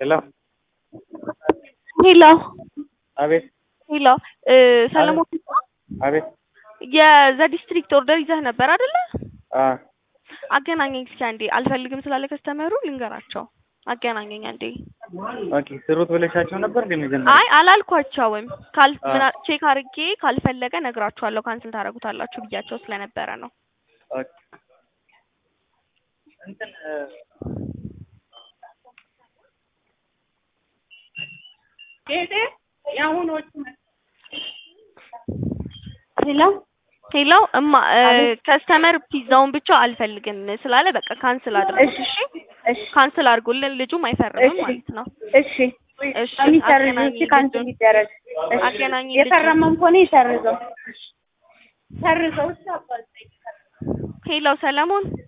ሄሎ ሄሎ አቤት ሄሎ እ ሰለሞን አቤት የዘ ዲስትሪክት ኦርደር ይዘህ ነበር አይደለ? አ አገናኘኝ እስኪ አንዴ። አልፈልግም ስላለ ከስተመሩ ልንገራቸው። አገናኘኝ አንዴ። ኦኬ ስሩት ብለሻቸው ነበር ግን መጀመሪያ አይ አላልኳቸውም። ካል አ ምና ቼክ አድርጌ ካልፈለገ ነግራችኋለሁ ካንስል ታደርጉታላችሁ ብያቸው ስለነበረ ነው። ኦኬ እንትን እ ሄሎ ሄሎ እማ እ ከስተመር ፒዛውን ብቻ አልፈልግም ስላለ በቃ ካንስል አድርጉት። እሺ እሺ ካንስል አድርጉልን። ልጁም አይፈርምም እሺ ማለት ነው። እሺ እሺ የሚሰርዝ አገናኝ እሺ ካንስል ልጁን ይደረግ። እሺ አገናኝ ልጁን። የፈረመም ከሆነ ይሰርዘው ሰርዘው። እሺ አባቴ ሄሎ ሰለሞን